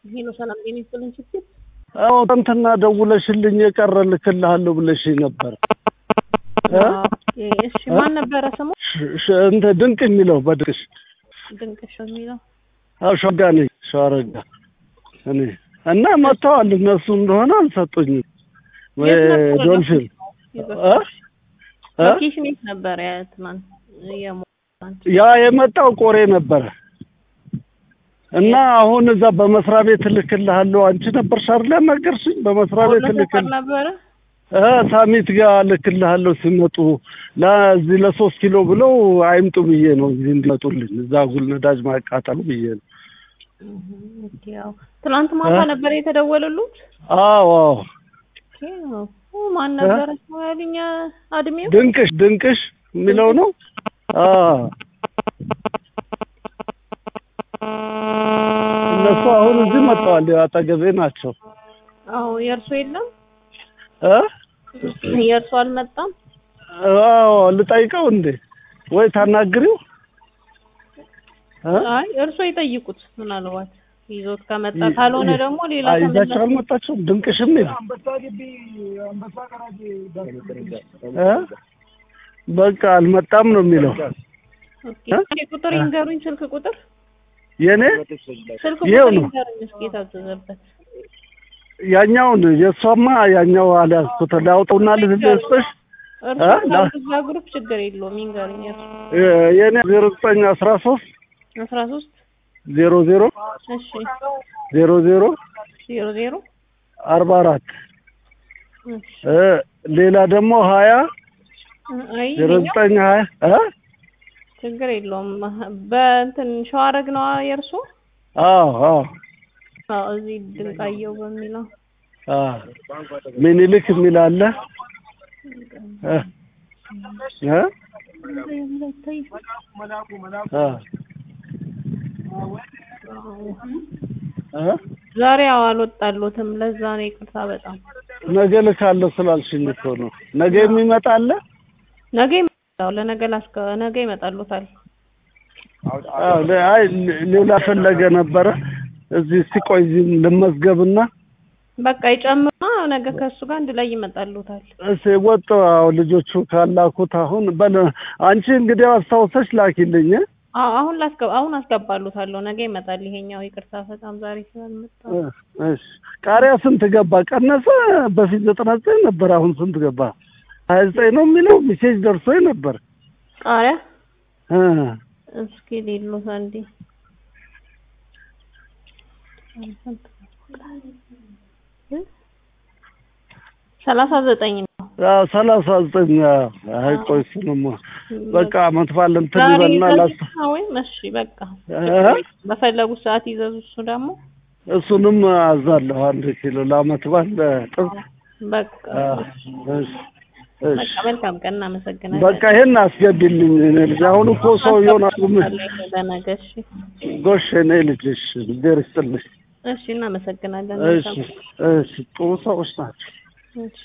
ሄሎ ሰላም ጤና ይስጥልኝ ስትል አዎ እንትና ደውለሽልኝ የቀረ ልክልሃለሁ ብለሽኝ ነበር። እሺ ማን ነበረ ስሙ? እንትን ድንቅ የሚለው በድንቅሽ ድንቅሽ የሚለው አዎ ሸጋ ነኝ ሸዋረጋ እኔ እና መጥተዋል እነሱ እንደሆነ አልሰጡኝም። ወይ የት ነበረ ዶልፊን እ? እ? ሎኬሽን የት ነበረ? ያ ትናንት የሞት ያ የመጣው ቆሬ ነበረ እና አሁን እዛ በመስሪያ ቤት እልክልሃለሁ። አንቺ ነበርሽ አይደል ያናገርሽኝ? በመስሪያ ቤት ሰፈር እልክል ነበረ። እ ሳሚት ጋር እልክልሃለሁ ሲመጡ ለዚህ ለሶስት ኪሎ ብለው አይምጡ ብዬ ነው እዚህ እንዲመጡልኝ እዛ ጉል ነዳጅ ማቃጠሉ ብዬ ነው። ኦኬ፣ ያው ትናንት ማታ እ? ነበረ የተደወለሉት። አዎ አዎ ኦኬ፣ ኦ ማን ነበረ ስሙ ያሉኝ አድሜው? ድንቅሽ ድንቅሽ የሚለው ነው። አዎ እነሱ አሁን እዚህ መጥተዋል። ያው አጠገቤ ናቸው። አዎ የእርሱ የለም እ የእርሱ አልመጣም። አዎ ልጠይቀው እንዴ ወይ ታናግሪው እ? አይ እርሶ ይጠይቁት ምናልባት ይዞት ከመጣ ካልሆነ ደግሞ ሌላ አይ ይዛቸው ተመላሽ አልመጣችሁም? ድንቅሽም ይል እ? በቃ አልመጣም ነው የሚለው ኦኬ፣ እስኪ ቁጥር ይንገሩኝ፣ ስልክ ቁጥር የኔ ስልክ ይኸው ቁጥር ነው። ይንገሩኝ እስኪ የታዘዘበት ያኛውን የእሷማ ያኛው አልያዝኩት ላውጠውና ልስጥሽ እርሱ እ? ላ- እዛ ግሩፕ ችግር የለውም ይንገሩኝ። እርሱ የ- የኔ ዜሮ ዘጠኝ አስራ ሶስት አስራ ሶስት ዜሮ ዜሮ እሺ ዜሮ ዜሮ ዜሮ ዜሮ አርባ አራት እሺ እ ሌላ ደግሞ ሀያ አይ ዜሮ ይኸኛው ዘጠኝ ሀያ እ ችግር የለውም። በእንትን ሸዋረግ ነው የእርሱ አዎ አዎ አዎ እዚህ ድንቃየው በሚለው አዎ ሚኒሊክ የሚል አለ እ እ አ እ ዛሬ ያው አልወጣሎትም። ለዛ ነው ይቅርታ በጣም ነገ ልካለሁ ስላልሽኝ እኮ ነው። ነገ የሚመጣ አለ? ነገ ይመጣል። ለነገ ላስከ ነገ ይመጣሎታል። አዎ ለ- አይ ሌ- ሌላ ፈለገ ነበረ። እዚህ እስቲ ቆይ እዚህ ልመዝገብና በቃ ይጨምርና ነገ ከእሱ ጋር አንድ ላይ ይመጣሉታል። እስኪ ወጥ አዎ ልጆቹ ካላኩት አሁን በል አንቺ እንግዲህ አስታውሰሽ ላኪልኝ እ? አዎ አሁን ላስገባ አሁን አስገባሉታለሁ። ነገ ይመጣል ይሄኛው። ይቅርታ በጣም ዛሬ ስላልመጣ እ፣ እሺ ቃሪያ ስንት ገባ? ቀነሰ? በፊት ዘጠና ዘጠኝ ነበር። አሁን ስንት ገባ? ሀያ ዘጠኝ ነው የሚለው ሜሴጅ ደርሶኝ ነበር ቃሪያ እ እስኪ ሌሎት አንዴ ሰላሳ ዘጠኝ ነው። አዎ፣ ሰላሳ ዘጠኝ አዎ። አይ ቆይ እሱንማ በቃ አመት በዓል እንትን ዛሬ ይበልና ላስ ይዘዙ ወይም እሺ በቃ እ? በፈለጉት ሰዓት ይዘዙ። እሱ ደግሞ እሱንም አዛለሁ አንድ ኪሎ ለአመት በዓል ጥብስ በቃ አዎ፣ እሺ እሺ በቃ መልካም ቀን፣ እናመሰግናለን። በቃ ይሄን አስገቢልኝ እኔ ልጅ አሁን እኮ ሰውየውን አቁም ለነገ እሺ፣ ጎሽ እኔ ልጅ እሺ እግዜር ይስጥልኝ እሺ፣ እናመሰግናለን። እሺ መልካም እሺ ጥሩ ሰዎች ናቸው እሺ